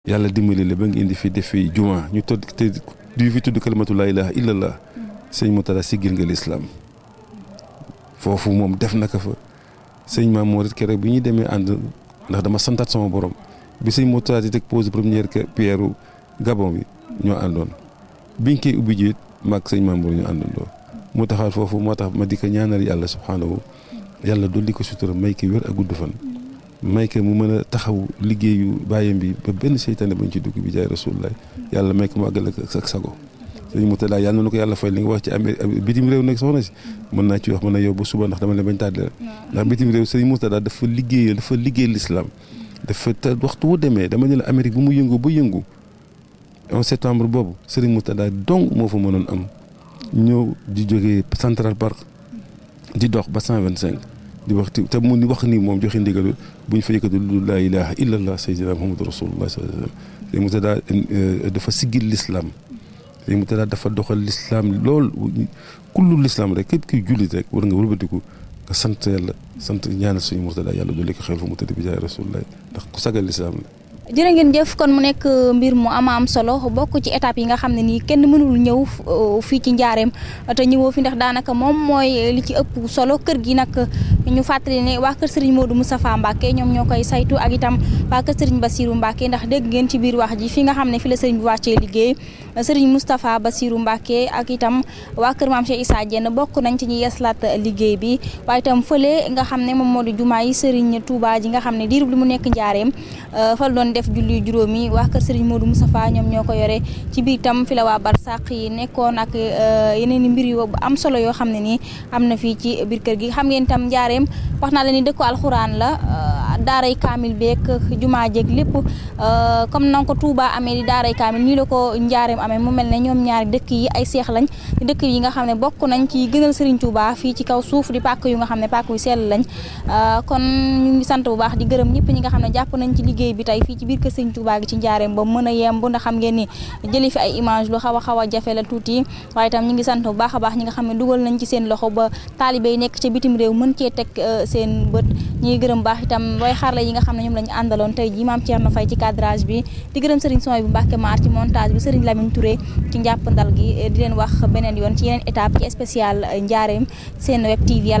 yàlla dimbali la ba nga indi fi def fi juma ñu todd te du fi tudd kalimatu laa ilaha illallah sëñ Moutalla siggil nga lislaam foofu moom def na ko fa sëñ Maam Mor it keroog bi ñuy demee ànd ndax dama santaat sama borom bi sëñ Moutalla di teg pose première pierre Gabon bi ñoo àndoon biñ koy ubbi ji it maag sëñ Maam Mor ñu àndandoo mu taxaat foofu moo tax ma di ko ñaanal yàlla subhaanahu yàlla dolli ko sutura may ki wér ak gudd fan may ko mu mën a taxaw liggéeyu bàyyam bi ba benn seytaane bañ ci dugg bi jaay rasulullah yàlla may ko mu àggal ak sago sëñ Moutalla yàlla na ko yàlla fay li nga wax ci amee bitim réew nag soxna si mën naa ci wax mën na yow ba suba ndax dama leen bañ tàddee ndax bitim réew sëñ Moutalla dafa liggéeyal dafa liggéey l'islam dafa te waxtu wu demee dama ne la Amérique bu mu yëngu ba yëngu 11 septembre boobu sëriñ Moutalla donc moo fa mënoon am ñëw di jógee Central Park di dox ba 125 di wax te mu ni wax ni moom joxe ndigal bu ñu fa yëkkati lu laa ilaha illallah sayyidina muhammadu rasulullah sallallahu alayhi wasallam sëriñ Moutalla dafa siggil l'islam sëriñ Moutalla dafa doxal l'islam lool kullu l'islam rek képp kuy jullit rek war nga wëlbatiku nga sant yàlla sant ñaanal suñu Moutalla yàlla dolli ko xel fa mu tëdd bi jaay rasulullah ndax ku sagal l'islam la jërë ngeen jëf kon mu nekk mbir mu ama am solo bokk ci étape yi nga xam ne nii kenn mënul ñëw fii ci njaareem te ñëwoo fi ndax daanaka moom mooy li ci ëpp solo kër gi nag ñu fàttali ne waa kër Serigne Modou Moustapha Mbacke ñoom ñoo koy saytu ak itam waa kër Serigne Bassirou Mbacke ndax dégg ngeen ci biir wax ji fi nga xam ne fi la Serigne bi wàccee liggéey Serigne Moustapha Bassirou Mbacke ak itam waa kër Maam Cheikh Issa Diène bokk nañ ci ñi yeslaat liggéey bi waaye itam fële nga xam ne moom moo di jumaa yi Serigne Touba ji nga xam ne diirub li mu nekk njaareem fal doon def julli juróomi waa kër Serigne Modou Moustapha ñoom ñoo ko yore ci biir tam fi la waa barsàq yi nekkoon ak yeneen i mbir yu am solo yoo xam ne nii am na fii ci biir kër gi xam ngeen tam njaareem wax naa la ni dëkku alxuraan la daaray kaamil beeg jumaa jeeg lépp comme na ko Touba amee di daaray kaamil nii la ko njaareem amee mu mel ne ñoom ñaari dëkk yi ay seex lañ dëkk yi nga xam ne bokk nañ ci gënal Serigne Touba fii ci kaw suuf di pàkk yu nga xam ne pàkk yu sell lañ kon ñu ngi sant bu baax di gërëm ñëpp ñi nga xam ne jàpp nañ ci liggéey bi tey fii ci biir kër Serigne Touba gi ci njaareem ba mën a yemb ndax xam ngeen ni jëli fi ay image lu xaw a xaw a jafe la tuuti waaye itam ñi ngi sant bu baax a baax ñi nga xam ne dugal nañ ci seen loxo ba taalibe yi nekk ca bitim réew mën cee teg seen bët ñi ngi gërëm baax itam way xarla yi nga xam ne ñoom lañu àndaloon tey ji maam Thierno Faye ci cadrage bi di gërëm Serigne Soy bu Mbacke Maar ci montage bi Serigne Lamine Touré ci njàppandal gi di leen wax beneen yoon ci yeneen étape ci spécial njaareem seen web TV